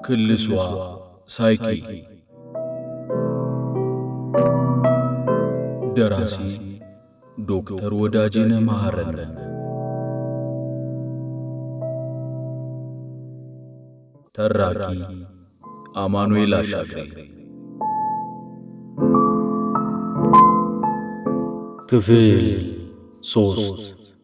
ክልሷ ሳይኪ ደራሲ ዶክተር ወዳጄነህ መሐረነ ተራኪ አማኑኤል አሻግሬ ክፍል ሶስት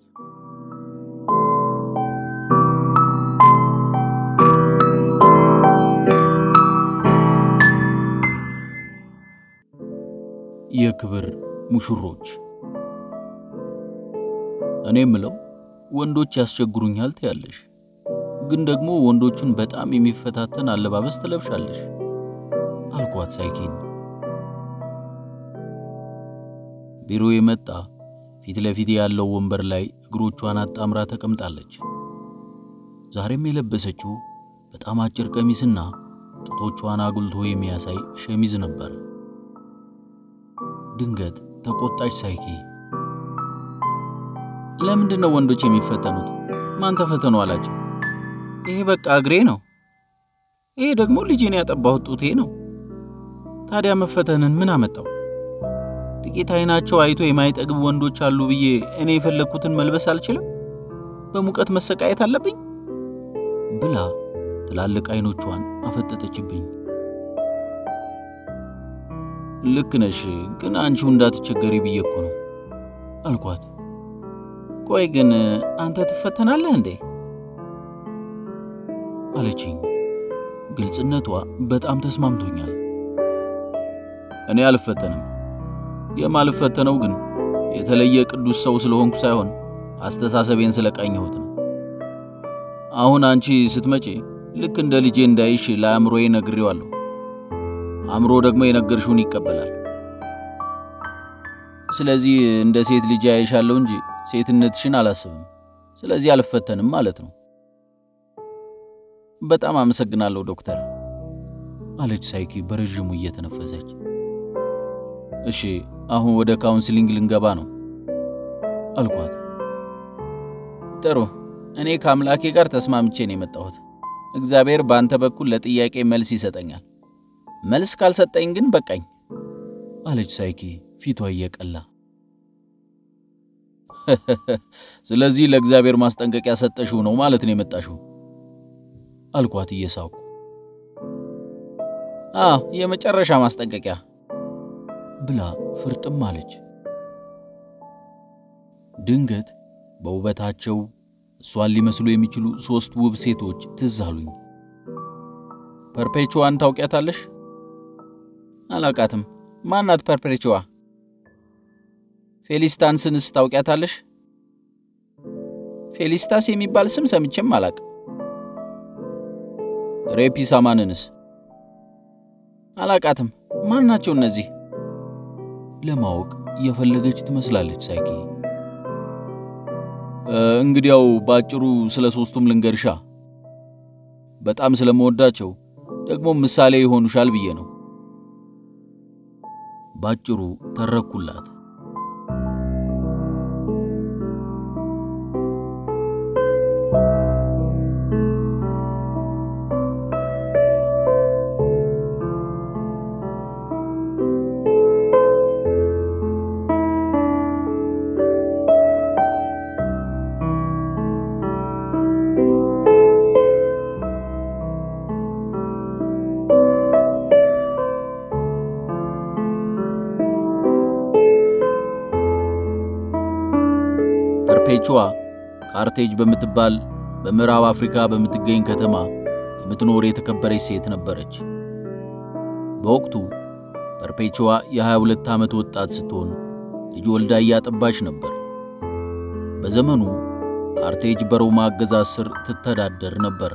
የክብር ሙሽሮች እኔ ምለው ወንዶች ያስቸግሩኛል ትያለሽ፣ ግን ደግሞ ወንዶቹን በጣም የሚፈታተን አለባበስ ትለብሻለሽ አልኳት ሳይኪን። ቢሮ የመጣ ፊት ለፊት ያለው ወንበር ላይ እግሮቿን አጣምራ ተቀምጣለች። ዛሬም የለበሰችው በጣም አጭር ቀሚስና ጡቶቿን አጉልቶ የሚያሳይ ሸሚዝ ነበር። ድንገት ተቆጣች ሳይኪ። ለምንድን ነው ወንዶች የሚፈተኑት? ማን ተፈተኑ አላቸው? ይሄ በቃ እግሬ ነው። ይሄ ደግሞ ልጄን ያጠባሁት ጡቴ ነው። ታዲያ መፈተንን ምን አመጣው? ጥቂት አይናቸው አይቶ የማይጠግብ ወንዶች አሉ ብዬ እኔ የፈለግኩትን መልበስ አልችልም? በሙቀት መሰቃየት አለብኝ? ብላ ትላልቅ አይኖቿን አፈጠጠችብኝ። ልክ ነሽ፣ ግን አንቺው እንዳትቸገሪ ብዬ እኮ ነው አልኳት። ቆይ ግን አንተ ትፈተናለህ እንዴ? አለችኝ። ግልጽነቷ በጣም ተስማምቶኛል። እኔ አልፈተንም። የማልፈተነው ግን የተለየ ቅዱስ ሰው ስለሆንኩ ሳይሆን አስተሳሰቤን ስለቃኘሁት ነው። አሁን አንቺ ስትመጪ ልክ እንደ ልጄ እንዳይሽ ለአእምሮዬ ነግሬዋለሁ። አእምሮ ደግሞ የነገርሽውን ይቀበላል። ስለዚህ እንደ ሴት ልጅ ያይሻለሁ እንጂ ሴትነትሽን አላስብም። ስለዚህ አልፈተንም ማለት ነው። በጣም አመሰግናለሁ ዶክተር አለች ሳይኪ በረዥሙ እየተነፈሰች። እሺ አሁን ወደ ካውንስሊንግ ልንገባ ነው አልኳት። ጥሩ፣ እኔ ከአምላኬ ጋር ተስማምቼ ነው የመጣሁት። እግዚአብሔር በአንተ በኩል ለጥያቄ መልስ ይሰጠኛል። መልስ ካልሰጠኝ ግን በቃኝ አለች ሳይኪ ፊቷ እየቀላ። ስለዚህ ለእግዚአብሔር ማስጠንቀቂያ ሰጠሽው ነው ማለት ነው የመጣሽው አልኳት እየሳኩ። አዎ የመጨረሻ ማስጠንቀቂያ ብላ ፍርጥም አለች። ድንገት በውበታቸው እሷን ሊመስሉ የሚችሉ ሦስት ውብ ሴቶች ትዝ አሉኝ። ፐርፔቹዋን ታውቂያታለሽ? አላውቃትም። ማናት ፐርፔቹዋ? ፌሊስታንስንስ ታውቂያታለሽ? ፌሊስታስ የሚባል ስም ሰምቼም አላቅ። ሬፒሳማንንስ? አላቃትም። ማን ናቸው እነዚህ? ለማወቅ የፈለገች ትመስላለች ሳይኪ። እንግዲያው ባጭሩ ስለ ሶስቱም ልንገርሻ። በጣም ስለመወዳቸው ደግሞ ምሳሌ ይሆኑሻል ብዬ ነው። ባጭሩ ተረኩላት። ፐርፔቹዋ ካርቴጅ በምትባል በምዕራብ አፍሪካ በምትገኝ ከተማ የምትኖር የተከበረች ሴት ነበረች። በወቅቱ ፐርፔቹዋ የ22 ዓመት ወጣት ስትሆን ልጅ ወልዳ እያጠባች ነበር። በዘመኑ ካርቴጅ በሮማ አገዛዝ ስር ትተዳደር ነበር።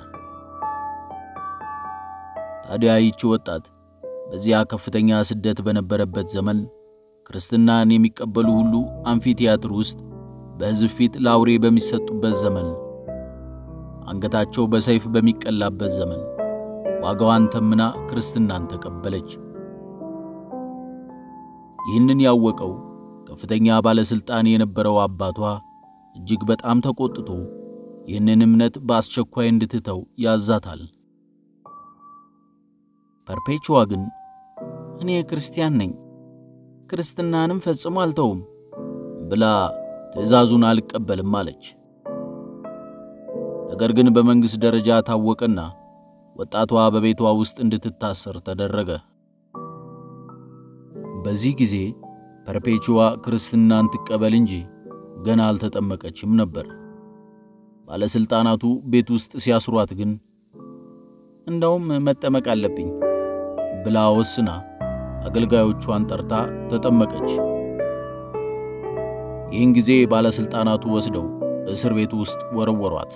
ታዲያ ይቺ ወጣት በዚያ ከፍተኛ ስደት በነበረበት ዘመን ክርስትናን የሚቀበሉ ሁሉ አምፊቲያትር ውስጥ በሕዝብ ፊት ለአውሬ በሚሰጡበት ዘመን፣ አንገታቸው በሰይፍ በሚቀላበት ዘመን ዋጋዋን ተምና ክርስትናን ተቀበለች። ይህንን ያወቀው ከፍተኛ ባለሥልጣን የነበረው አባቷ እጅግ በጣም ተቆጥቶ ይህንን እምነት በአስቸኳይ እንድትተው ያዛታል። ፐርፔቹዋ ግን እኔ ክርስቲያን ነኝ፣ ክርስትናንም ፈጽሞ አልተውም ብላ ትዕዛዙን አልቀበልም አለች። ነገር ግን በመንግሥት ደረጃ ታወቀና ወጣቷ በቤቷ ውስጥ እንድትታሰር ተደረገ። በዚህ ጊዜ ፐርፔቹዋ ክርስትናን ትቀበል እንጂ ገና አልተጠመቀችም ነበር። ባለሥልጣናቱ ቤት ውስጥ ሲያስሯት ግን እንደውም መጠመቅ አለብኝ ብላ ወስና አገልጋዮቿን ጠርታ ተጠመቀች። ይህን ጊዜ ባለሥልጣናቱ ወስደው እስር ቤቱ ውስጥ ወረወሯት።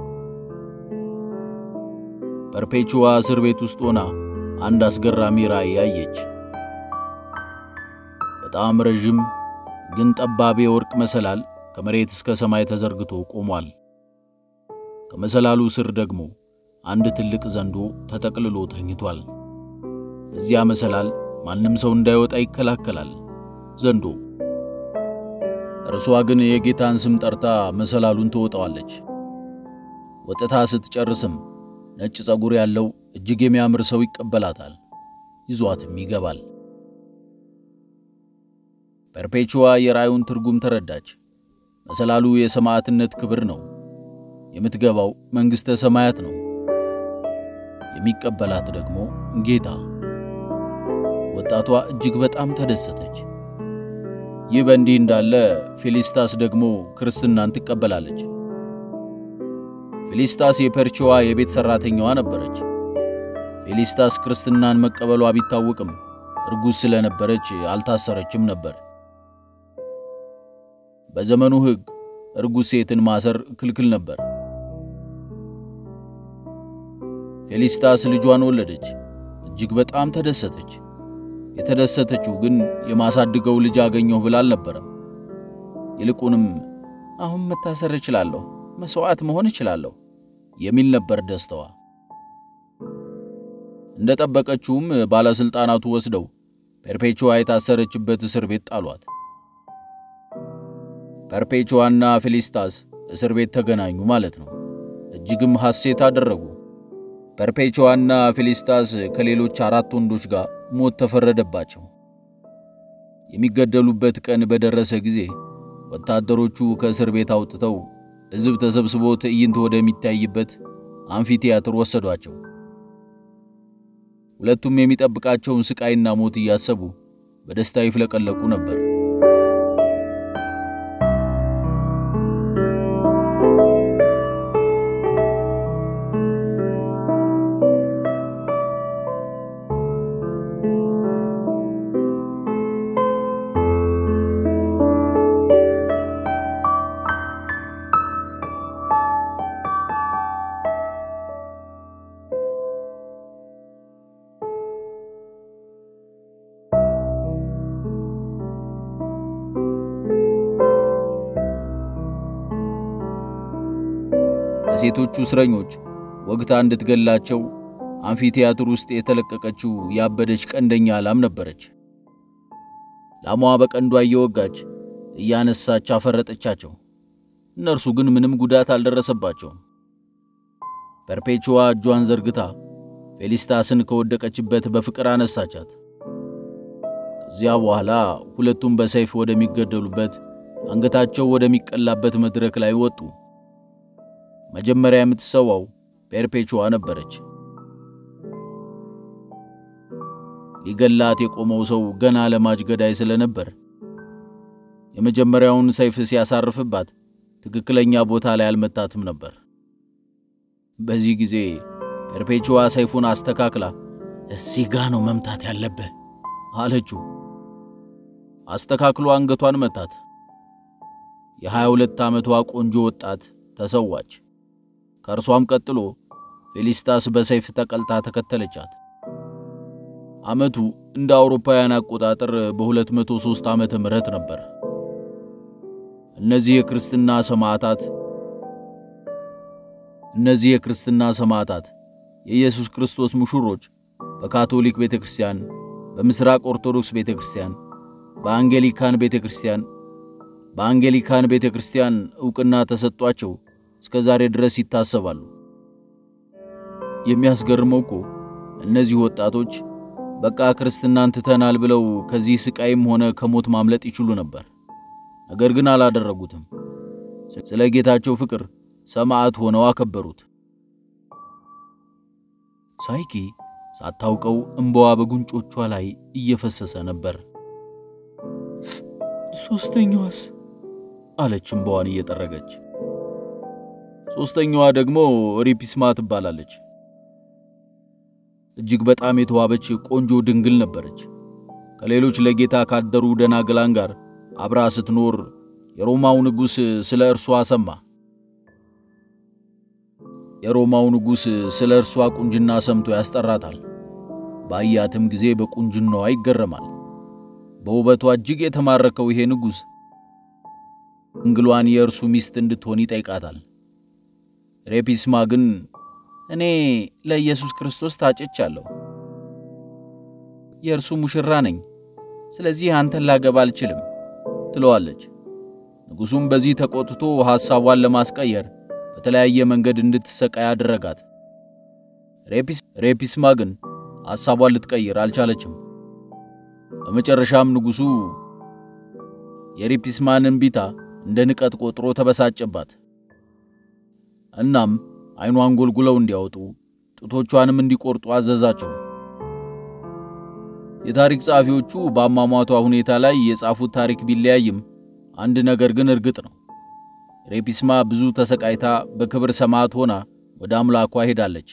ፐርፔቹዋ እስር ቤት ውስጥ ሆና አንድ አስገራሚ ራእይ አየች። በጣም ረዥም ግን ጠባብ የወርቅ መሰላል ከመሬት እስከ ሰማይ ተዘርግቶ ቆሟል። ከመሰላሉ ስር ደግሞ አንድ ትልቅ ዘንዶ ተጠቅልሎ ተኝቷል። በዚያ መሰላል ማንም ሰው እንዳይወጣ ይከላከላል ዘንዶ። እርሷ ግን የጌታን ስም ጠርታ መሰላሉን ትወጣዋለች። ወጥታ ስትጨርስም ነጭ ፀጉር ያለው እጅግ የሚያምር ሰው ይቀበላታል፣ ይዟትም ይገባል። ፐርፔቹዋ የራእዩን ትርጉም ተረዳች። መሰላሉ የሰማዕትነት ክብር ነው። የምትገባው መንግሥተ ሰማያት ነው። የሚቀበላት ደግሞ ጌታ። ወጣቷ እጅግ በጣም ተደሰተች። ይህ በእንዲህ እንዳለ ፌሊስታስ ደግሞ ክርስትናን ትቀበላለች። ፌሊስታስ የፐርቺዋ የቤት ሠራተኛዋ ነበረች። ፌሊስታስ ክርስትናን መቀበሏ ቢታወቅም እርጉዝ ስለነበረች አልታሰረችም ነበር። በዘመኑ ሕግ እርጉዝ ሴትን ማሰር ክልክል ነበር። ፌሊስታስ ልጇን ወለደች። እጅግ በጣም ተደሰተች። የተደሰተችው ግን የማሳድገው ልጅ አገኘሁ ብላ አልነበረም። ይልቁንም አሁን መታሰር እችላለሁ፣ መሥዋዕት መሆን እችላለሁ የሚል ነበር ደስታዋ። እንደ ጠበቀችውም ባለሥልጣናቱ ወስደው ፐርፔቹዋ የታሰረችበት እስር ቤት ጣሏት። ፐርፔቹዋና ፌሊስታስ እስር ቤት ተገናኙ ማለት ነው። እጅግም ሐሴት አደረጉ። ፐርፔቹዋና ፌሊስታስ ከሌሎች አራት ወንዶች ጋር ሞት ተፈረደባቸው። የሚገደሉበት ቀን በደረሰ ጊዜ ወታደሮቹ ከእስር ቤት አውጥተው ሕዝብ ተሰብስቦ ትዕይንት ወደሚታይበት አምፊቲያትር ወሰዷቸው። ሁለቱም የሚጠብቃቸውን ስቃይና ሞት እያሰቡ በደስታ ይፍለቀለቁ ነበር። ለሴቶቹ እስረኞች ወግታ እንድትገላቸው አምፊቲያትር ውስጥ የተለቀቀችው ያበደች ቀንደኛ ላም ነበረች። ላሟ በቀንዷ እየወጋች እያነሳች አፈረጠቻቸው። እነርሱ ግን ምንም ጉዳት አልደረሰባቸውም። ፐርፔቹዋ እጇን ዘርግታ ፌሊስታስን ከወደቀችበት በፍቅር አነሳቻት። ከዚያ በኋላ ሁለቱም በሰይፍ ወደሚገደሉበት አንገታቸው ወደሚቀላበት መድረክ ላይ ወጡ። መጀመሪያ የምትሰዋው ፔርፔቹዋ ነበረች። ሊገላት የቆመው ሰው ገና ለማጅ ገዳይ ስለነበር የመጀመሪያውን ሰይፍ ሲያሳርፍባት ትክክለኛ ቦታ ላይ አልመታትም ነበር። በዚህ ጊዜ ፔርፔቹዋ ሰይፉን አስተካክላ እዚህ ጋ ነው መምታት ያለብህ አለችው። አስተካክሎ አንገቷን መታት። የሃያ ሁለት ዓመቷ ቆንጆ ወጣት ተሰዋች። ከእርሷም ቀጥሎ ፌሊስታስ በሰይፍ ተቀልታ ተከተለቻት። ዓመቱ እንደ አውሮፓውያን አቆጣጠር በ203 ዓመተ ምህረት ነበር። እነዚህ የክርስትና ሰማዕታት እነዚህ የክርስትና ሰማዕታት የኢየሱስ ክርስቶስ ሙሽሮች በካቶሊክ ቤተክርስቲያን፣ በምስራቅ ኦርቶዶክስ ቤተክርስቲያን፣ በአንጌሊካን ቤተክርስቲያን በአንጌሊካን ቤተክርስቲያን ዕውቅና ተሰጧቸው እስከ ዛሬ ድረስ ይታሰባሉ። የሚያስገርመው እኮ እነዚህ ወጣቶች በቃ ክርስትናን ትተናል ብለው ከዚህ ስቃይም ሆነ ከሞት ማምለጥ ይችሉ ነበር። ነገር ግን አላደረጉትም። ስለ ጌታቸው ፍቅር ሰማዕት ሆነው አከበሩት። ሳይኪ ሳታውቀው እንባዋ በጉንጮቿ ላይ እየፈሰሰ ነበር። ሶስተኛዋስ? አለች እንባዋን እየጠረገች። ሶስተኛዋ ደግሞ ሪፒስማ ትባላለች። እጅግ በጣም የተዋበች ቆንጆ ድንግል ነበረች። ከሌሎች ለጌታ ካደሩ ደናግላን ጋር አብራ ስትኖር የሮማው ንጉሥ ስለ እርሷ ሰማ። የሮማው ንጉሥ ስለ እርሷ ቁንጅና ሰምቶ ያስጠራታል። ባያትም ጊዜ በቁንጅናዋ ይገረማል። በውበቷ እጅግ የተማረከው ይሄ ንጉሥ ድንግሏን የእርሱ ሚስት እንድትሆን ይጠይቃታል። ሬፒስማ ግን እኔ ለኢየሱስ ክርስቶስ ታጭቻለሁ፣ የእርሱ ሙሽራ ነኝ፣ ስለዚህ አንተን ላገባ አልችልም ትለዋለች። ንጉሡም በዚህ ተቆጥቶ ሐሳቧን ለማስቀየር በተለያየ መንገድ እንድትሰቃይ አደረጋት። ሬፒስማ ግን ሐሳቧን ልትቀይር አልቻለችም። በመጨረሻም ንጉሡ የሬፒስማን እምቢታ እንደ ንቀት ቆጥሮ ተበሳጨባት። እናም ዓይኗን ጎልጉለው እንዲያወጡ ጡቶቿንም እንዲቆርጡ አዘዛቸው። የታሪክ ጸሐፊዎቹ በአሟሟቷ ሁኔታ ላይ የጻፉት ታሪክ ቢለያይም አንድ ነገር ግን እርግጥ ነው። ሬፒስማ ብዙ ተሰቃይታ በክብር ሰማዕት ሆና ወደ አምላኳ ሄዳለች።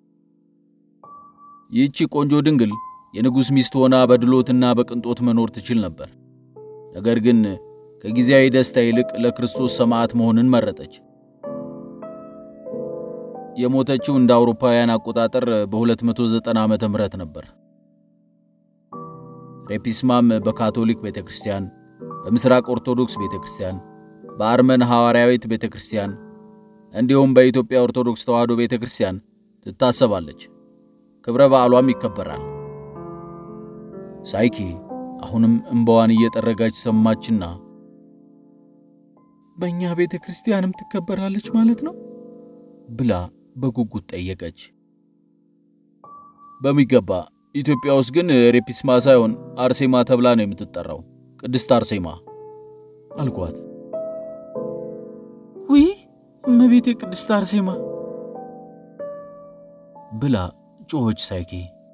ይህቺ ቆንጆ ድንግል የንጉሥ ሚስት ሆና በድሎትና በቅንጦት መኖር ትችል ነበር። ነገር ግን ከጊዜያዊ ደስታ ይልቅ ለክርስቶስ ሰማዕት መሆንን መረጠች። የሞተችው እንደ አውሮፓውያን አቆጣጠር በ290 ዓመተ ምህረት ነበር። ሬፒስማም በካቶሊክ ቤተክርስቲያን፣ በምስራቅ ኦርቶዶክስ ቤተክርስቲያን፣ በአርመን ሐዋርያዊት ቤተክርስቲያን እንዲሁም በኢትዮጵያ ኦርቶዶክስ ተዋሕዶ ቤተክርስቲያን ትታሰባለች። ክብረ በዓሏም ይከበራል። ሳይኪ አሁንም እንባዋን እየጠረጋች ሰማችና በእኛ ቤተ ክርስቲያንም ትከበራለች ማለት ነው ብላ በጉጉት ጠየቀች። በሚገባ ኢትዮጵያ ውስጥ ግን ሬፒስማ ሳይሆን አርሴማ ተብላ ነው የምትጠራው። ቅድስት አርሴማ አልኳት። ውይ እመቤቴ ቅድስት አርሴማ ብላ ጮኸች። ሳይኪ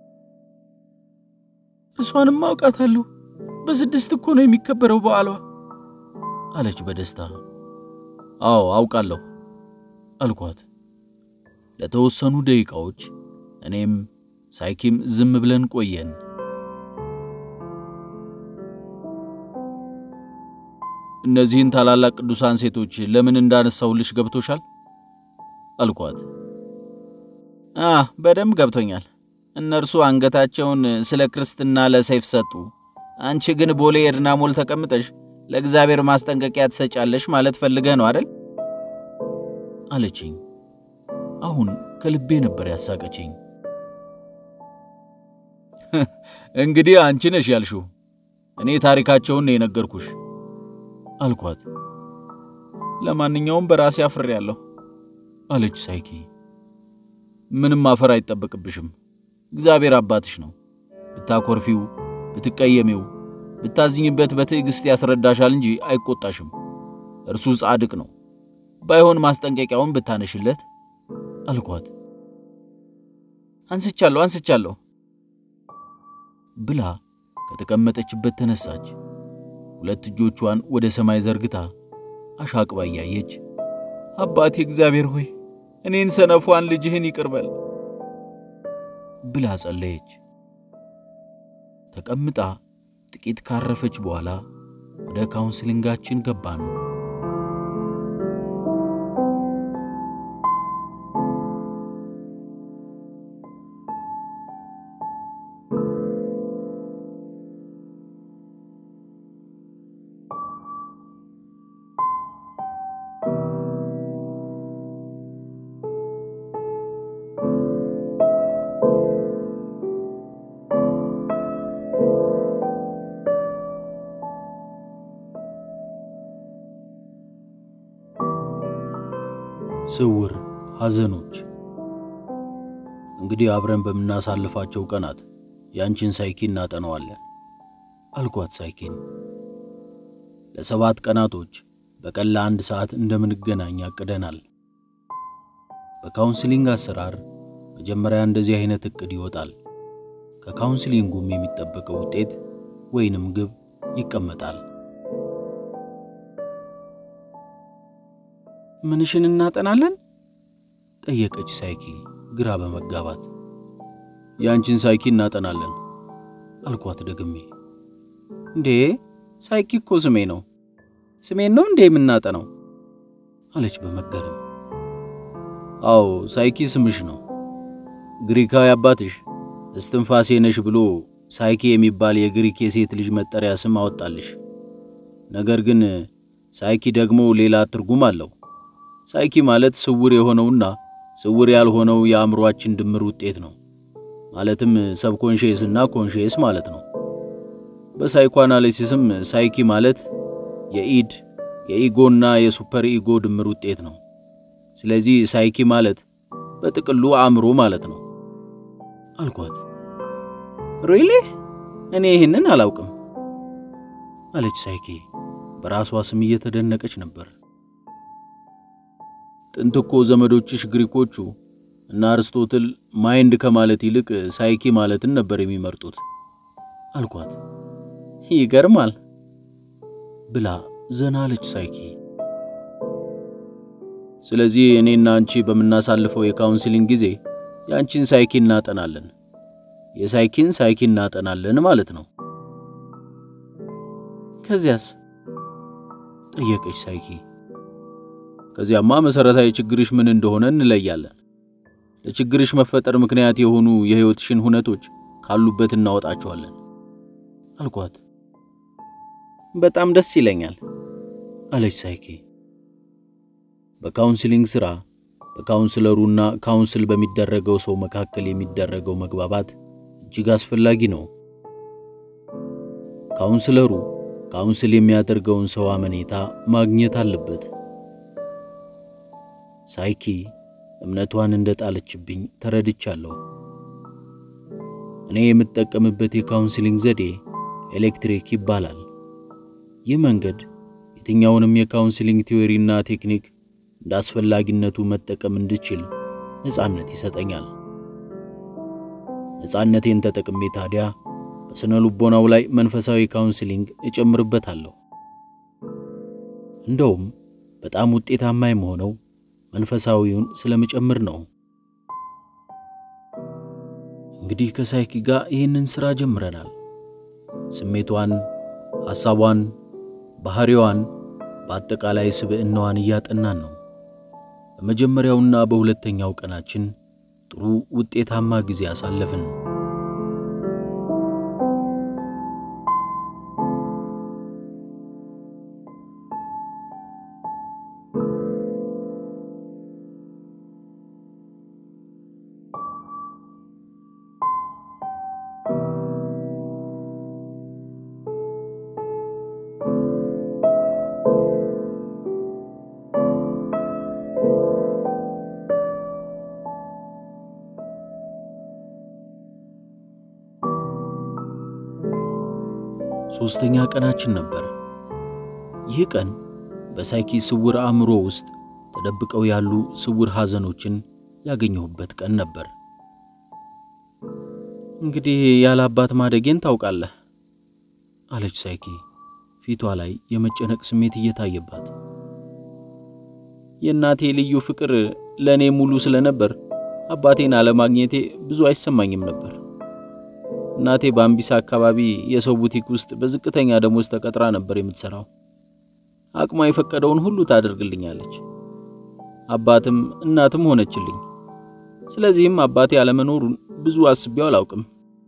እርሷንም አውቃታለሁ። በስድስት እኮ ነው የሚከበረው በዓሏ አለች በደስታ። አዎ አውቃለሁ አልኳት። ለተወሰኑ ደቂቃዎች እኔም ሳይኪም ዝም ብለን ቆየን። እነዚህን ታላላቅ ቅዱሳን ሴቶች ለምን እንዳነሳሁልሽ ገብቶሻል? አልኳት። አ በደንብ ገብቶኛል። እነርሱ አንገታቸውን ስለ ክርስትና ለሰይፍ ሰጡ። አንቺ ግን ቦሌ ኤድና ሞል ተቀምጠሽ ለእግዚአብሔር ማስጠንቀቂያ ትሰጫለሽ ማለት ፈልገህ ነው አይደል? አለችኝ። አሁን ከልቤ ነበር ያሳቀችኝ። እንግዲህ አንቺ ነሽ ያልሽው፣ እኔ ታሪካቸውን ነው የነገርኩሽ አልኳት። ለማንኛውም በራሴ አፍሬያለሁ አለች ሳይኪ። ምንም አፈር አይጠበቅብሽም። እግዚአብሔር አባትሽ ነው። ብታኮርፊው፣ ብትቀየሚው፣ ብታዝኝበት በትዕግሥት ያስረዳሻል እንጂ አይቆጣሽም። እርሱ ጻድቅ ነው። ባይሆን ማስጠንቀቂያውን ብታነሽለት አልኳት። አንስቻለሁ አንስቻለሁ ብላ ከተቀመጠችበት ተነሳች። ሁለት እጆቿን ወደ ሰማይ ዘርግታ አሻቅባ እያየች አባቴ እግዚአብሔር ሆይ እኔን ሰነፏን ልጅህን ይቅርበል ብላ ጸለየች። ተቀምጣ ጥቂት ካረፈች በኋላ ወደ ካውንስሊንጋችን ገባን። ስውር ሐዘኖች። እንግዲህ አብረን በምናሳልፋቸው ቀናት ያንቺን ሳይኪ እናጠነዋለን አልኳት ሳይኪን። ለሰባት ቀናቶች በቀን ለአንድ ሰዓት እንደምንገናኝ አቅደናል። በካውንስሊንግ አሰራር መጀመሪያ እንደዚህ አይነት እቅድ ይወጣል። ከካውንስሊንጉም የሚጠበቀው ውጤት ወይንም ግብ ይቀመጣል። ምንሽን እናጠናለን? ጠየቀች ሳይኪ ግራ በመጋባት። የአንቺን ሳይኪ እናጠናለን አልኳት ደግሜ። እንዴ ሳይኪ እኮ ስሜ ነው። ስሜን ነው እንዴ የምናጠናው? አለች በመገረም። አዎ ሳይኪ ስምሽ ነው። ግሪካዊ አባትሽ እስትንፋሴ ነሽ ብሎ ሳይኪ የሚባል የግሪክ የሴት ልጅ መጠሪያ ስም አወጣልሽ። ነገር ግን ሳይኪ ደግሞ ሌላ ትርጉም አለው። ሳይኪ ማለት ስውር የሆነውና ስውር ያልሆነው የአእምሮአችን ድምር ውጤት ነው። ማለትም ሰብኮንሽየስ እና ኮንሽየስ ማለት ነው። በሳይኮ አናሊሲስም ሳይኪ ማለት የኢድ የኢጎና የሱፐር ኢጎ ድምር ውጤት ነው። ስለዚህ ሳይኪ ማለት በጥቅሉ አእምሮ ማለት ነው አልኳት። ሪሊ እኔ ይህንን አላውቅም አለች ሳይኪ በራሷ ስም እየተደነቀች ነበር። ጥንት እኮ ዘመዶችሽ ግሪኮቹ እና አርስቶትል ማይንድ ከማለት ይልቅ ሳይኪ ማለትን ነበር የሚመርጡት አልኳት። ይገርማል ብላ ዘና አለች ሳይኪ። ስለዚህ እኔና አንቺ በምናሳልፈው የካውንስሊንግ ጊዜ የአንቺን ሳይኪ እናጠናለን፣ የሳይኪን ሳይኪ እናጠናለን ማለት ነው። ከዚያስ? ጠየቀች ሳይኪ። ከዚያማ መሰረታዊ ችግርሽ ምን እንደሆነ እንለያለን። ለችግርሽ መፈጠር ምክንያት የሆኑ የሕይወትሽን ሁነቶች ካሉበት እናወጣቸዋለን አልኳት። በጣም ደስ ይለኛል አለች ሳይኪ። በካውንስሊንግ ሥራ በካውንስለሩና ካውንስል በሚደረገው ሰው መካከል የሚደረገው መግባባት እጅግ አስፈላጊ ነው። ካውንስለሩ ካውንስል የሚያደርገውን ሰው አመኔታ ማግኘት አለበት። ሳይኪ እምነቷን እንደጣለችብኝ ተረድቻለሁ። እኔ የምጠቀምበት የካውንስሊንግ ዘዴ ኤሌክትሪክ ይባላል። ይህ መንገድ የትኛውንም የካውንስሊንግ ቲዎሪና ቴክኒክ እንደ አስፈላጊነቱ መጠቀም እንድችል ነፃነት ይሰጠኛል። ነፃነቴን ተጠቅሜ ታዲያ በስነ ልቦናው ላይ መንፈሳዊ ካውንስሊንግ እጨምርበታለሁ። እንደውም በጣም ውጤታማ የምሆነው መንፈሳዊውን ስለምጨምር ነው። እንግዲህ ከሳይኪ ጋር ይህንን ሥራ ጀምረናል። ስሜቷን፣ ሐሳቧን፣ ባህሪዋን፣ በአጠቃላይ ስብዕናዋን እያጠናን ነው። በመጀመሪያውና በሁለተኛው ቀናችን ጥሩ ውጤታማ ጊዜ አሳለፍን። ሦስተኛ ቀናችን ነበር። ይህ ቀን በሳይኪ ስውር አእምሮ ውስጥ ተደብቀው ያሉ ስውር ሐዘኖችን ያገኘሁበት ቀን ነበር። እንግዲህ ያለ አባት ማደጌን ታውቃለህ አለች ሳይኪ ፊቷ ላይ የመጨነቅ ስሜት እየታየባት። የእናቴ ልዩ ፍቅር ለእኔ ሙሉ ስለነበር አባቴን አለማግኘቴ ብዙ አይሰማኝም ነበር። እናቴ በአምቢሳ አካባቢ የሰው ቡቲክ ውስጥ በዝቅተኛ ደሞዝ ተቀጥራ ነበር የምትሰራው። አቅሟ የፈቀደውን ሁሉ ታደርግልኛለች። አባትም እናትም ሆነችልኝ። ስለዚህም አባቴ አለመኖሩን ብዙ አስቤው አላውቅም።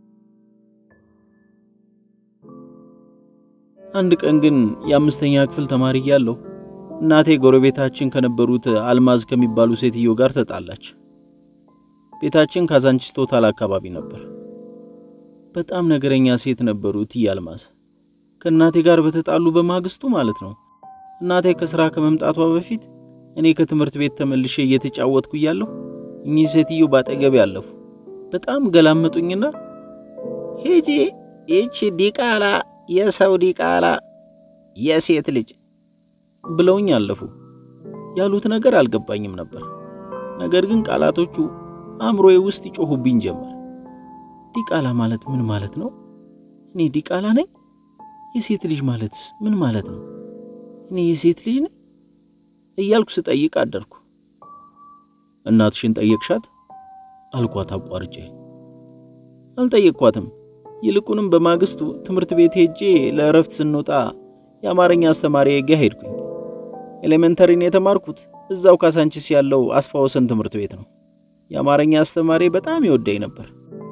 አንድ ቀን ግን የአምስተኛ ክፍል ተማሪ እያለሁ እናቴ ጎረቤታችን ከነበሩት አልማዝ ከሚባሉ ሴትዮ ጋር ተጣላች። ቤታችን ካዛንቺስ ቶታል አካባቢ ነበር። በጣም ነገረኛ ሴት ነበሩ እትዬ አልማዝ። ከእናቴ ጋር በተጣሉ በማግስቱ ማለት ነው። እናቴ ከሥራ ከመምጣቷ በፊት እኔ ከትምህርት ቤት ተመልሼ እየተጫወትኩ እያለሁ እኚህ ሴትዮ ባጠገቤ ያለፉ። በጣም ገላመጡኝና ሂጂ ይቺ ዲቃላ የሰው ዲቃላ የሴት ልጅ ብለውኝ አለፉ። ያሉት ነገር አልገባኝም ነበር። ነገር ግን ቃላቶቹ አእምሮዬ ውስጥ ይጮሁብኝ ጀመር። ዲቃላ ማለት ምን ማለት ነው? እኔ ዲቃላ ነኝ? የሴት ልጅ ማለትስ ምን ማለት ነው? እኔ የሴት ልጅ ነኝ እያልኩ ስጠይቅ አደርኩ። እናትሽን ጠየቅሻት? አልኳት አቋርጬ። አልጠየቅኳትም። ይልቁንም በማግስቱ ትምህርት ቤት ሄጄ ለእረፍት ስንወጣ የአማርኛ አስተማሪ ጋ ሄድኩኝ። ኤሌመንተሪን የተማርኩት እዛው ካሳንቺስ ያለው አስፋ ወሰን ትምህርት ቤት ነው። የአማርኛ አስተማሪ በጣም ይወደኝ ነበር።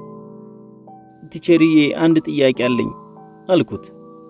ቲቸርዬ አንድ ጥያቄ አለኝ አልኩት።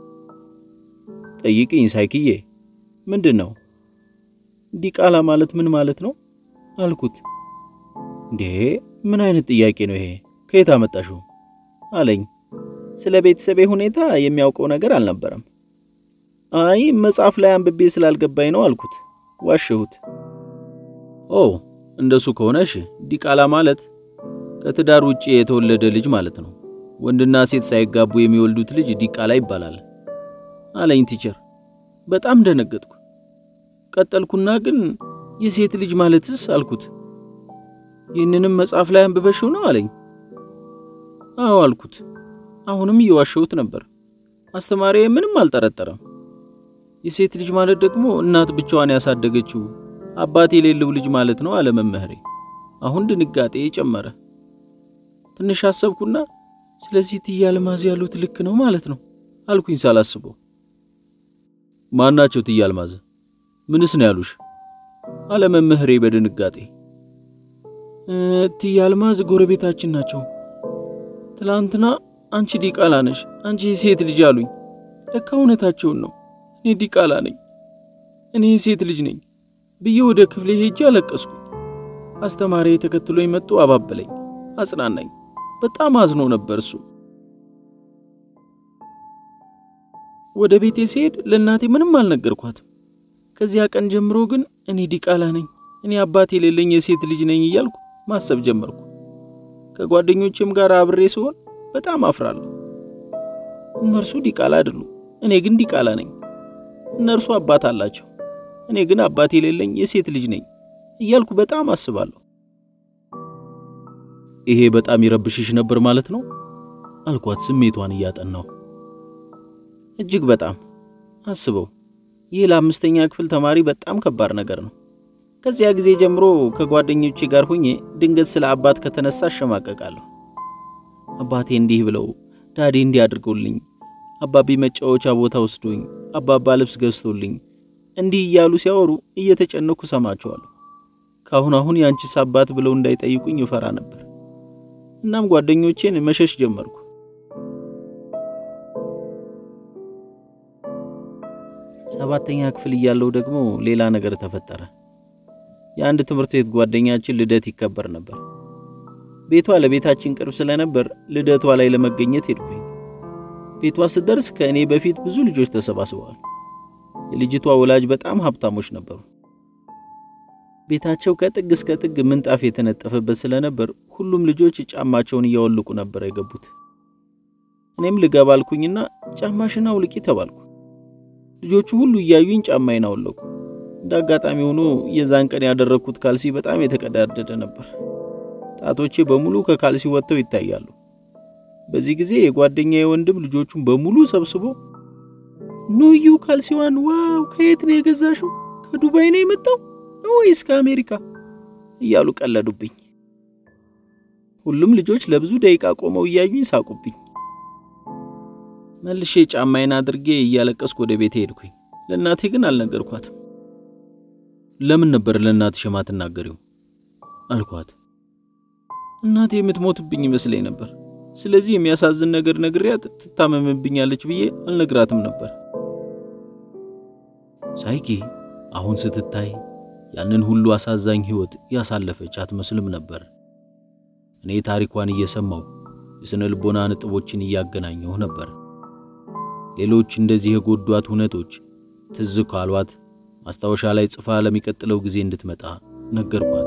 ጠይቅኝ ሳይክዬ። ምንድን ነው? ዲቃላ ማለት ምን ማለት ነው አልኩት። እንዴ ምን አይነት ጥያቄ ነው ይሄ? ከየት አመጣሽው? አለኝ። ስለ ቤተሰቤ ሁኔታ የሚያውቀው ነገር አልነበረም። አይ መጽሐፍ ላይ አንብቤ ስላልገባኝ ነው አልኩት። ዋሸሁት። ኦ እንደሱ ከሆነ እሺ፣ ዲቃላ ማለት ከትዳር ውጪ የተወለደ ልጅ ማለት ነው። ወንድና ሴት ሳይጋቡ የሚወልዱት ልጅ ዲቃላ ይባላል አለኝ ቲቸር። በጣም ደነገጥኩ። ቀጠልኩና ግን የሴት ልጅ ማለትስ አልኩት። ይህንንም መጽሐፍ ላይ አንብበሽው ነው አለኝ። አዎ አልኩት። አሁንም እየዋሸሁት ነበር። አስተማሪ ምንም አልጠረጠረም። የሴት ልጅ ማለት ደግሞ እናት ብቻዋን ያሳደገችው አባት የሌለው ልጅ ማለት ነው አለ መምህሬ። አሁን ድንጋጤ ጨመረ። ትንሽ አሰብኩና ስለዚህ እትዬ አልማዝ ያሉት ልክ ነው ማለት ነው አልኩኝ ሳላስበው። ማናቸው እትዬ አልማዝ? ምንስ ነው ያሉሽ? አለ መምህሬ በድንጋጤ። እትዬ አልማዝ ጎረቤታችን ናቸው። ትላንትና አንቺ ዲቃላ ነሽ፣ አንቺ የሴት ልጅ አሉኝ። ለካ እውነታቸውን ነው። እኔ ዲቃላ ነኝ፣ እኔ የሴት ልጅ ነኝ ብዬ ወደ ክፍሌ ሄጄ አለቀስኩኝ። አስተማሪ ተከትሎኝ መጥቶ አባበለኝ፣ አጽናናኝ። በጣም አዝኖ ነበር እሱ። ወደ ቤቴ ሲሄድ ለእናቴ ምንም አልነገርኳትም። ከዚያ ቀን ጀምሮ ግን እኔ ዲቃላ ነኝ፣ እኔ አባት የሌለኝ የሴት ልጅ ነኝ እያልኩ ማሰብ ጀመርኩ። ከጓደኞቼም ጋር አብሬ ስሆን በጣም አፍራለሁ። እነርሱ ዲቃላ አይደሉም፣ እኔ ግን ዲቃላ ነኝ። እነርሱ አባት አላቸው፣ እኔ ግን አባት የሌለኝ የሴት ልጅ ነኝ እያልኩ በጣም አስባለሁ። ይሄ በጣም ይረብሽሽ ነበር ማለት ነው አልኳት፣ ስሜቷን እያጠናው። እጅግ በጣም አስበው፣ ይህ ለአምስተኛ ክፍል ተማሪ በጣም ከባድ ነገር ነው። ከዚያ ጊዜ ጀምሮ ከጓደኞቼ ጋር ሆኜ ድንገት ስለ አባት ከተነሳ አሸማቀቃለሁ። አባቴ እንዲህ ብለው፣ ዳዴ እንዲህ አድርገውልኝ፣ አባቢ መጫወቻ ቦታ ወስዶኝ፣ አባባ ልብስ ገዝቶልኝ፣ እንዲህ እያሉ ሲያወሩ እየተጨነኩ ሰማቸዋለሁ። ካሁን አሁን የአንቺስ አባት ብለው እንዳይጠይቁኝ እፈራ ነበር። እናም ጓደኞቼን መሸሽ ጀመርኩ። ሰባተኛ ክፍል እያለው ደግሞ ሌላ ነገር ተፈጠረ። የአንድ ትምህርት ቤት ጓደኛችን ልደት ይከበር ነበር። ቤቷ ለቤታችን ቅርብ ስለነበር ልደቷ ላይ ለመገኘት ሄድኩኝ። ቤቷ ስደርስ ከእኔ በፊት ብዙ ልጆች ተሰባስበዋል። የልጅቷ ወላጅ በጣም ሀብታሞች ነበሩ። ቤታቸው ከጥግ እስከ ጥግ ምንጣፍ የተነጠፈበት ስለነበር ሁሉም ልጆች ጫማቸውን እያወልቁ ነበር የገቡት። እኔም ልገባ አልኩኝና ጫማሽን አውልቂ ተባልኩ። ልጆቹ ሁሉ እያዩኝ ጫማዬን አወለቁ። እንደ አጋጣሚ ሆኖ የዛን ቀን ያደረግኩት ካልሲ በጣም የተቀዳደደ ነበር። ጣቶቼ በሙሉ ከካልሲ ወጥተው ይታያሉ። በዚህ ጊዜ የጓደኛዬ ወንድም ልጆቹን በሙሉ ሰብስቦ ኑዩ ካልሲዋን፣ ዋው ከየት ነው የገዛሽው? ከዱባይ ነው የመጣው ወይስ ከአሜሪካ? እያሉ ቀለዱብኝ። ሁሉም ልጆች ለብዙ ደቂቃ ቆመው እያዩኝ ሳቁብኝ። መልሼ ጫማዬን አድርጌ እያለቀስኩ ወደ ቤቴ ሄድኩኝ። ለእናቴ ግን አልነገርኳትም። ለምን ነበር ለእናትሽ የማትናገሪው አልኳት። እናቴ የምትሞትብኝ ይመስለኝ ነበር። ስለዚህ የሚያሳዝን ነገር ነግሪያት ትታመምብኛለች ብዬ አልነግራትም ነበር። ሳይኪ አሁን ስትታይ ያንን ሁሉ አሳዛኝ ሕይወት ያሳለፈች አትመስልም ነበር። እኔ ታሪኳን እየሰማው የሥነ ልቦና ነጥቦችን እያገናኘሁ ነበር። ሌሎች እንደዚህ የጎዷት እውነቶች ትዝ ካሏት ማስታወሻ ላይ ጽፋ ለሚቀጥለው ጊዜ እንድትመጣ ነገርኳት።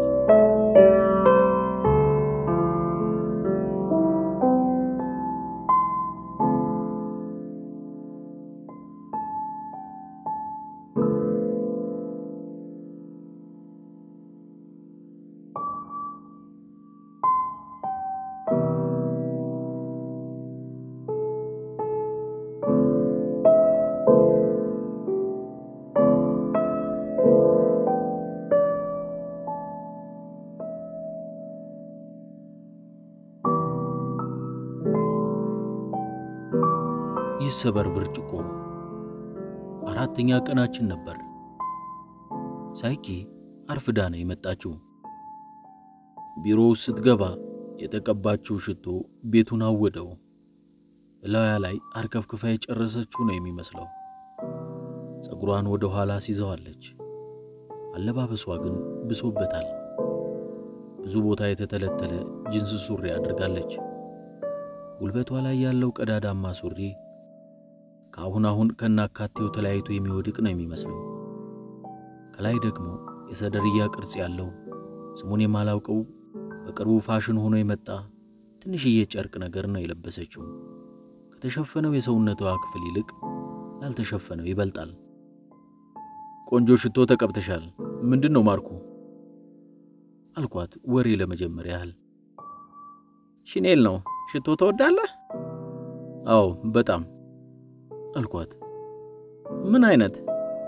ይሰበር ብርጭቆ። አራተኛ ቀናችን ነበር። ሳይኪ አርፍዳ ነው የመጣችው። ቢሮው ስትገባ የተቀባችው ሽቶ ቤቱን አወደው። እላያ ላይ አርከፍክፋ የጨረሰችው ነው የሚመስለው። ፀጉሯን ወደ ኋላ ሲዘዋለች። አለባበሷ ግን ብሶበታል። ብዙ ቦታ የተተለተለ ጅንስ ሱሪ አድርጋለች። ጉልበቷ ላይ ያለው ቀዳዳማ ሱሪ ከአሁን አሁን ከናካቴው ተለያይቶ የሚወድቅ ነው የሚመስለው። ከላይ ደግሞ የሰደርያ ቅርጽ ያለው ስሙን የማላውቀው በቅርቡ ፋሽን ሆኖ የመጣ ትንሽዬ ጨርቅ ነገር ነው የለበሰችው። ከተሸፈነው የሰውነቷ ክፍል ይልቅ ያልተሸፈነው ይበልጣል። ቆንጆ ሽቶ ተቀብተሻል። ምንድን ነው ማርኩ? አልኳት ወሬ ለመጀመር ያህል። ሺኔል ነው። ሽቶ ትወዳለህ? አዎ በጣም አልኳት። ምን አይነት?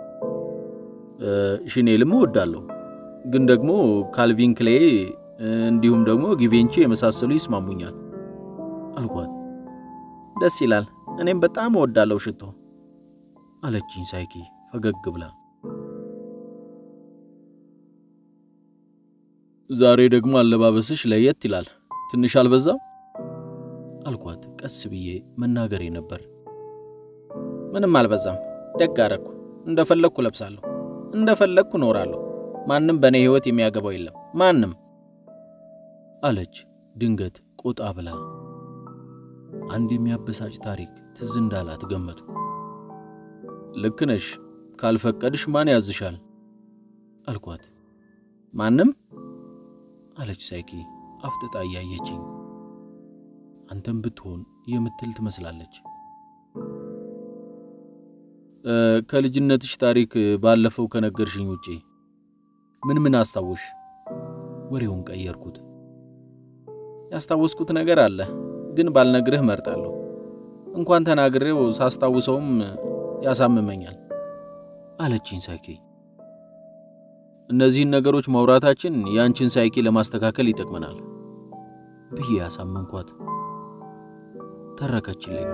ሺኔልም እወዳለሁ፣ ግን ደግሞ ካልቪን ክሌ እንዲሁም ደግሞ ጊቬንቺ የመሳሰሉ ይስማሙኛል አልኳት። ደስ ይላል። እኔም በጣም እወዳለሁ ሽቶ አለችኝ ሳይኪ ፈገግ ብላ። ዛሬ ደግሞ አለባበስሽ ለየት ይላል፣ ትንሽ አልበዛም? አልኳት ቀስ ብዬ መናገሬ ነበር። ምንም አልበዛም። ደግ አደረግኩ። እንደፈለግኩ ለብሳለሁ፣ እንደፈለግኩ እኖራለሁ። ማንም በእኔ ሕይወት የሚያገባው የለም ማንም አለች ድንገት ቆጣ ብላ። አንድ የሚያበሳጭ ታሪክ ትዝ እንዳላት ገመቱ። ልክ ነሽ፣ ካልፈቀድሽ ማን ያዝሻል? አልኳት። ማንም አለች ሳይኪ አፍጥጣ እያየችኝ። አንተም ብትሆን የምትል ትመስላለች። ከልጅነትሽ ታሪክ ባለፈው ከነገርሽኝ ውጪ ምን ምን አስታወሽ? ወሬውን ቀየርኩት። ያስታወስኩት ነገር አለ፣ ግን ባልነግርህ መርጣለሁ። እንኳን ተናግሬው ሳስታውሰውም ያሳምመኛል አለችኝ ሳይኪ። እነዚህን ነገሮች ማውራታችን የአንቺን ሳይኪ ለማስተካከል ይጠቅመናል ብዬ ያሳመንኳት። ተረከችልኝ።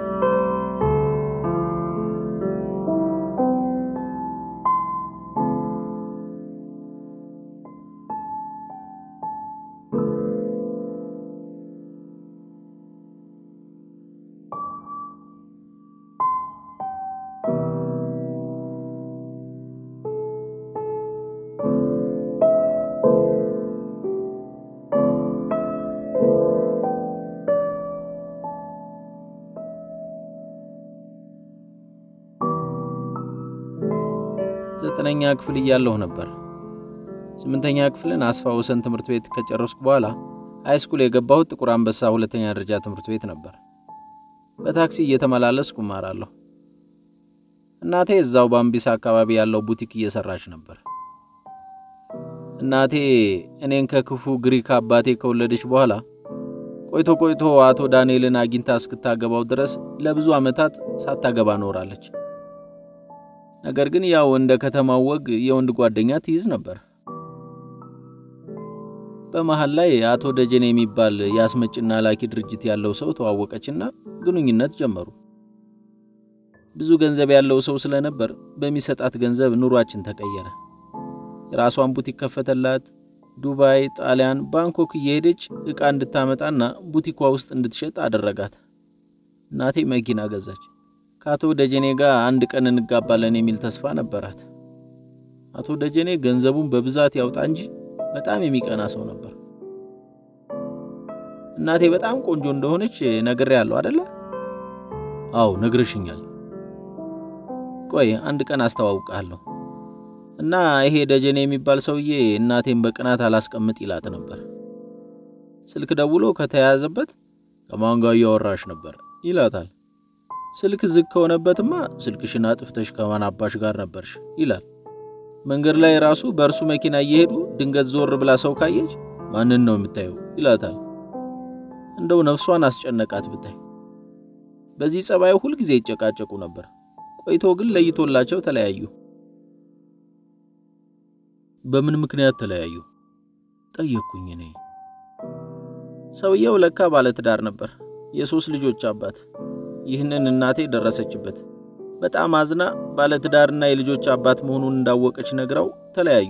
ዘጠነኛ ክፍል እያለሁ ነበር። ስምንተኛ ክፍልን አስፋ ወሰን ትምህርት ቤት ከጨረስኩ በኋላ ሃይስኩል የገባሁት ጥቁር አንበሳ ሁለተኛ ደረጃ ትምህርት ቤት ነበር። በታክሲ እየተመላለስኩ እማራለሁ። እናቴ እዛው ባምቢሳ አካባቢ ያለው ቡቲክ እየሰራች ነበር። እናቴ እኔን ከክፉ ግሪክ አባቴ ከወለደች በኋላ ቆይቶ ቆይቶ አቶ ዳንኤልን አግኝታ እስክታገባው ድረስ ለብዙ ዓመታት ሳታገባ ኖራለች። ነገር ግን ያው እንደ ከተማው ወግ የወንድ ጓደኛ ትይዝ ነበር። በመሃል ላይ አቶ ደጀኔ የሚባል የአስመጭና ላኪ ድርጅት ያለው ሰው ተዋወቀችና ግንኙነት ጀመሩ። ብዙ ገንዘብ ያለው ሰው ስለነበር በሚሰጣት ገንዘብ ኑሯችን ተቀየረ። የራሷን ቡቲክ ከፈተላት። ዱባይ፣ ጣሊያን፣ ባንኮክ እየሄደች ዕቃ እንድታመጣና ቡቲኳ ውስጥ እንድትሸጥ አደረጋት። እናቴ መኪና ገዛች። ከአቶ ደጀኔ ጋር አንድ ቀን እንጋባለን የሚል ተስፋ ነበራት። አቶ ደጀኔ ገንዘቡን በብዛት ያውጣ እንጂ በጣም የሚቀና ሰው ነበር። እናቴ በጣም ቆንጆ እንደሆነች ነግሬያለሁ አደለ? አዎ ነግረሽኛል። ቆይ አንድ ቀን አስተዋውቃለሁ። እና ይሄ ደጀኔ የሚባል ሰውዬ እናቴን በቅናት አላስቀምጥ ይላት ነበር። ስልክ ደውሎ ከተያያዘበት ከማን ጋር እያወራሽ ነበር ይላታል። ስልክ ዝግ ከሆነበትማ ስልክሽን አጥፍተሽ ከማን አባሽ ጋር ነበርሽ ይላል። መንገድ ላይ ራሱ በእርሱ መኪና እየሄዱ ድንገት ዞር ብላ ሰው ካየች ማንን ነው የምታየው ይላታል። እንደው ነፍሷን አስጨነቃት ብታይ። በዚህ ጸባዩ ሁልጊዜ ይጨቃጨቁ ነበር። ቆይቶ ግን ለይቶላቸው ተለያዩ። በምን ምክንያት ተለያዩ? ጠየቅኩኝ እኔ። ሰውየው ለካ ባለትዳር ነበር፣ የሶስት ልጆች አባት። ይህንን እናቴ ደረሰችበት። በጣም አዝና ባለትዳርና የልጆች አባት መሆኑን እንዳወቀች ነግራው ተለያዩ።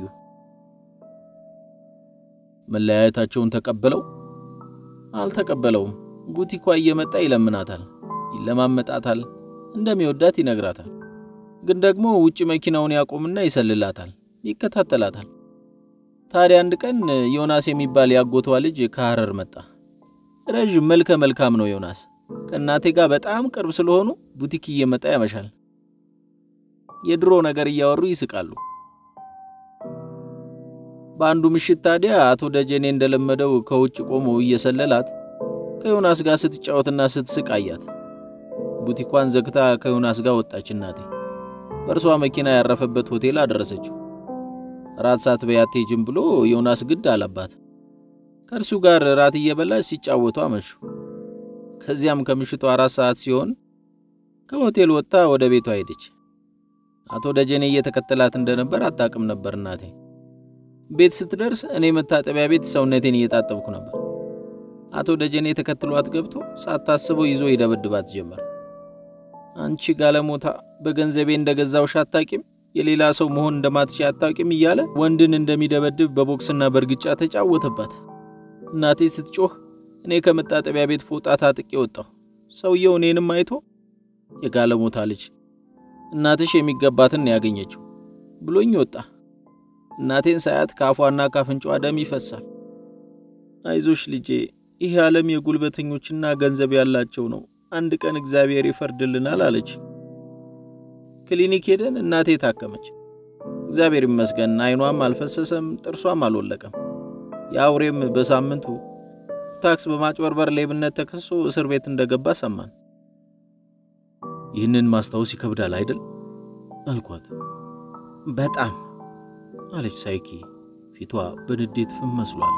መለያየታቸውን ተቀበለው? አልተቀበለውም። ቡቲኳ እየመጣ ይለምናታል፣ ይለማመጣታል፣ እንደሚወዳት ይነግራታል። ግን ደግሞ ውጭ መኪናውን ያቆምና ይሰልላታል፣ ይከታተላታል። ታዲያ አንድ ቀን ዮናስ የሚባል ያጎቷ ልጅ ከሐረር መጣ። ረዥም መልከ መልካም ነው ዮናስ። ከእናቴ ጋር በጣም ቅርብ ስለሆኑ ቡቲክ እየመጣ ያመሻል። የድሮ ነገር እያወሩ ይስቃሉ። በአንዱ ምሽት ታዲያ አቶ ደጀኔ እንደለመደው ከውጭ ቆሞ እየሰለላት ከዮናስ ጋር ስትጫወትና ስትስቅ አያት። ቡቲኳን ዘግታ ከዮናስ ጋር ወጣች። እናቴ በእርሷ መኪና ያረፈበት ሆቴል አደረሰችው። ራት ሳትበይ አትሄጂም ብሎ ዮናስ ግድ አለባት። ከእርሱ ጋር ራት እየበላች ሲጫወቱ አመሹ። ከዚያም ከምሽቱ አራት ሰዓት ሲሆን ከሆቴል ወጥታ ወደ ቤቷ ሄደች። አቶ ደጀኔ እየተከተላት እንደነበር አታውቅም ነበር እናቴ። ቤት ስትደርስ እኔ መታጠቢያ ቤት ሰውነቴን እየታጠብኩ ነበር። አቶ ደጀኔ ተከትሏት ገብቶ ሳታስበው ይዞ ይደበድባት ጀመር። አንቺ ጋለሞታ በገንዘቤ እንደገዛውሽ አታውቂም፣ የሌላ ሰው መሆን እንደማትች አታውቂም እያለ ወንድን እንደሚደበድብ በቦክስና በእርግጫ ተጫወተባት። እናቴ ስትጮህ እኔ ከመታጠቢያ ቤት ፎጣ ታጥቄ ወጣሁ። ሰውየው እኔንም አይቶ የጋለሞታ ልጅ እናትሽ የሚገባትን ያገኘችው ብሎኝ ወጣ። እናቴን ሳያት ከአፏና ካፍንጫዋ ደም ይፈሳል። አይዞሽ ልጄ፣ ይህ ዓለም የጉልበተኞችና ገንዘብ ያላቸው ነው። አንድ ቀን እግዚአብሔር ይፈርድልናል አለች። ክሊኒክ ሄደን እናቴ ታከመች። እግዚአብሔር ይመስገን አይኗም አልፈሰሰም፣ ጥርሷም አልወለቀም። የአውሬም በሳምንቱ ታክስ በማጭበርበር ሌብነት ተከሶ እስር ቤት እንደገባ ሰማን። ይህንን ማስታወስ ይከብዳል አይደል? አልኳት። በጣም አለች ሳይኪ፣ ፊቷ በንዴት ፍም መስሏል።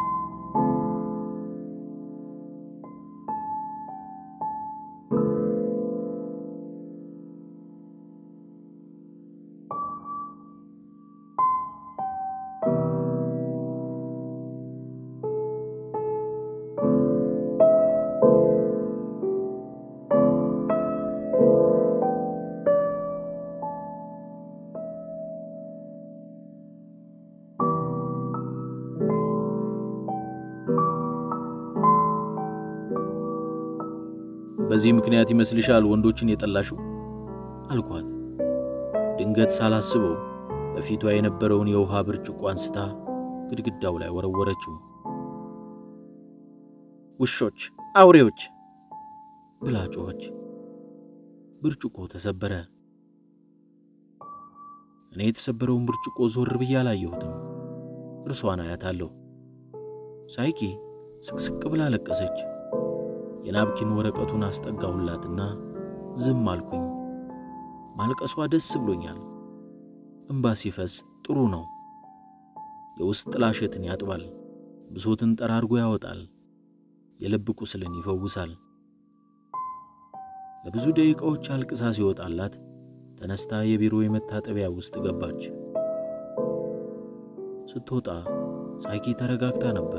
በዚህ ምክንያት ይመስልሻል ወንዶችን የጠላሽው? አልኳት። ድንገት ሳላስበው በፊቷ የነበረውን የውሃ ብርጭቆ አንስታ ግድግዳው ላይ ወረወረችው። ውሾች፣ አውሬዎች ብላ ጮኸች። ብርጭቆ ተሰበረ። እኔ የተሰበረውን ብርጭቆ ዞር ብዬ አላየሁትም። እርሷን አያታለሁ። ሳይኪ ስቅስቅ ብላ ለቀሰች። የናፕኪን ወረቀቱን አስጠጋሁላትና ዝም አልኩኝ። ማልቀሷ ደስ ብሎኛል። እምባ ሲፈስ ጥሩ ነው። የውስጥ ጥላሸትን ያጥባል፣ ብሶትን ጠራርጎ ያወጣል፣ የልብ ቁስልን ይፈውሳል። ለብዙ ደቂቃዎች አልቅሳ ሲወጣላት ተነስታ የቢሮ የመታጠቢያ ውስጥ ገባች። ስትወጣ ሳይኪ ተረጋግታ ነበር።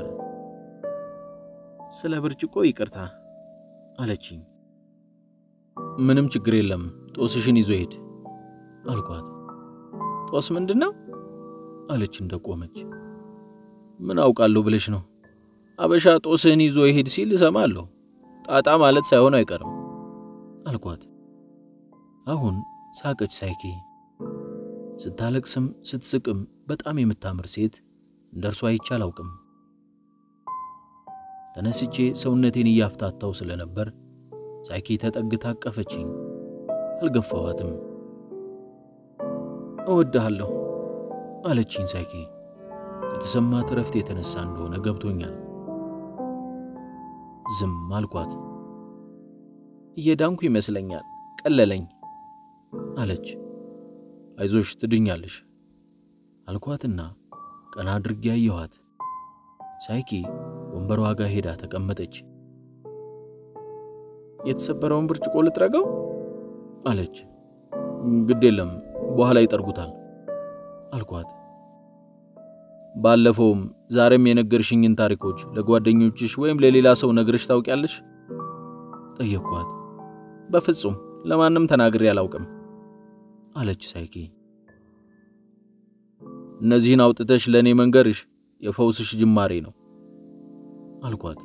ስለ ብርጭቆ ይቅርታ አለችኝ። ምንም ችግር የለም ጦስሽን ይዞ ሄድ አልኳት። ጦስ ምንድን ነው አለች እንደቆመች። ምን አውቃለሁ ብለሽ ነው? አበሻ ጦስህን ይዞ ይሄድ ሲል እሰማለሁ። ጣጣ ማለት ሳይሆን አይቀርም አልኳት። አሁን ሳቀች ሳይኪ። ስታለቅስም ስትስቅም በጣም የምታምር ሴት እንደ እርሷ አይቼ አላውቅም። ተነስቼ ሰውነቴን እያፍታታው ስለነበር ሳይኪ ተጠግታ አቀፈችኝ። አልገፋኋትም። እወድሃለሁ አለችኝ ሳይኪ። ከተሰማት እረፍት የተነሳ እንደሆነ ገብቶኛል። ዝም አልኳት። እየዳንኩ ይመስለኛል፣ ቀለለኝ አለች። አይዞሽ ትድኛለሽ አልኳትና ቀና አድርጌ አየኋት። ሳይኪ ወንበሯ ጋር ሄዳ ተቀመጠች። የተሰበረውን ብርጭቆ ልጥረገው አለች። ግድ የለም በኋላ ይጠርጉታል አልኳት። ባለፈውም ዛሬም የነገርሽኝን ታሪኮች ለጓደኞችሽ ወይም ለሌላ ሰው ነግረሽ ታውቂያለሽ? ጠየቅኳት። በፍጹም ለማንም ተናግሬ አላውቅም አለች ሳይኪ። እነዚህን አውጥተሽ ለእኔ መንገርሽ የፈውስሽ ጅማሬ ነው አልኳት።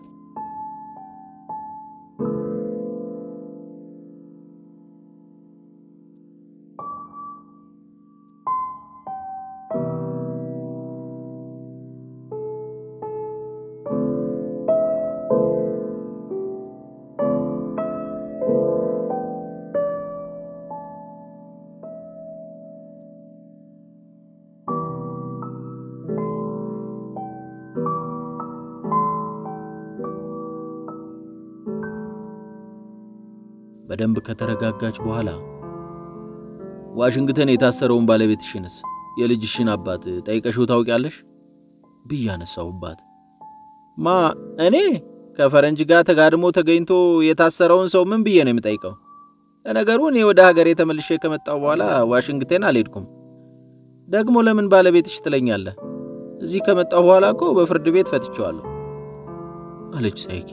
በደንብ ከተረጋጋች በኋላ ዋሽንግተን የታሰረውን ባለቤትሽንስ የልጅሽን አባት ጠይቀሽው ታውቂያለሽ? ብዬ አነሳሁባት። ማ እኔ ከፈረንጅ ጋር ተጋድሞ ተገኝቶ የታሰረውን ሰው ምን ብዬ ነው የምጠይቀው? ለነገሩ እኔ ወደ ሀገሬ ተመልሼ ከመጣሁ በኋላ ዋሽንግተን አልሄድኩም። ደግሞ ለምን ባለቤትሽ ትለኛለህ? እዚህ ከመጣሁ በኋላ እኮ በፍርድ ቤት ፈትቼዋለሁ አለች ሳይኪ።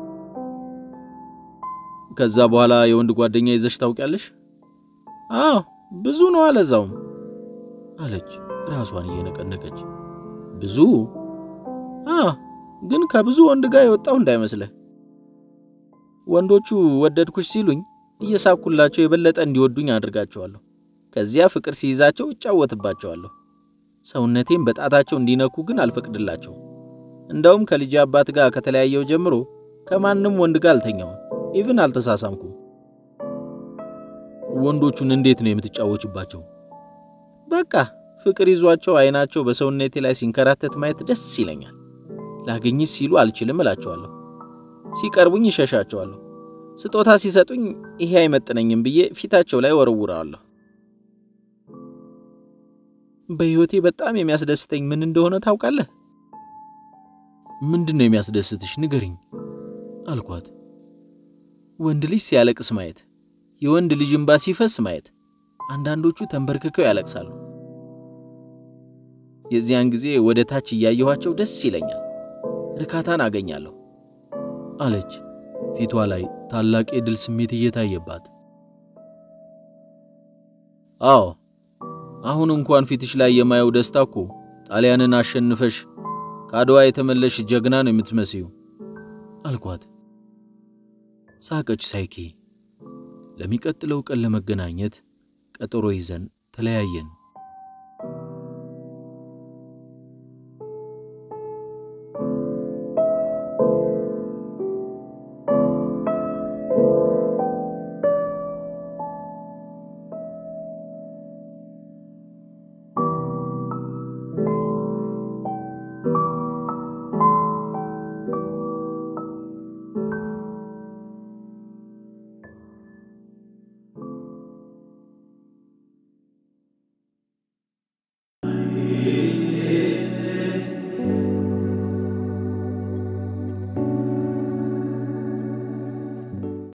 ከዛ በኋላ የወንድ ጓደኛ ይዘሽ ታውቂያለሽ? አዎ ብዙ ነው አለዛውም አለች ራሷን እየነቀነቀች። ብዙ? አዎ ግን ከብዙ ወንድ ጋር የወጣው እንዳይመስልህ። ወንዶቹ ወደድኩሽ ሲሉኝ እየሳኩላቸው የበለጠ እንዲወዱኝ አድርጋቸዋለሁ። ከዚያ ፍቅር ሲይዛቸው እጫወትባቸዋለሁ። ሰውነቴን በጣታቸው እንዲነኩ ግን አልፈቅድላቸውም። እንደውም ከልጅ አባት ጋር ከተለያየው ጀምሮ ከማንም ወንድ ጋር አልተኛውም። ኢቭን አልተሳሳምኩም። ወንዶቹን እንዴት ነው የምትጫወችባቸው? በቃ ፍቅር ይዟቸው አይናቸው በሰውነቴ ላይ ሲንከራተት ማየት ደስ ይለኛል። ላገኝሽ ሲሉ አልችልም እላቸዋለሁ። ሲቀርቡኝ ይሸሻቸዋለሁ። ስጦታ ሲሰጡኝ ይሄ አይመጥነኝም ብዬ ፊታቸው ላይ ወረውረዋለሁ። በሕይወቴ በጣም የሚያስደስተኝ ምን እንደሆነ ታውቃለህ? ምንድን ነው የሚያስደስትሽ? ንገሪኝ አልኳት። ወንድ ልጅ ሲያለቅስ ማየት፣ የወንድ ልጅ እንባ ሲፈስ ማየት። አንዳንዶቹ ተንበርክከው ያለቅሳሉ። የዚያን ጊዜ ወደ ታች እያየኋቸው ደስ ይለኛል፣ እርካታን አገኛለሁ አለች ፊቷ ላይ ታላቅ የድል ስሜት እየታየባት። አዎ አሁን እንኳን ፊትሽ ላይ የማየው ደስታ እኮ ጣሊያንን አሸንፈሽ ከአድዋ የተመለሽ ጀግና ነው የምትመስዩ አልኳት። ሳቀች ሳይኪ። ለሚቀጥለው ቀን ለመገናኘት ቀጠሮ ይዘን ተለያየን።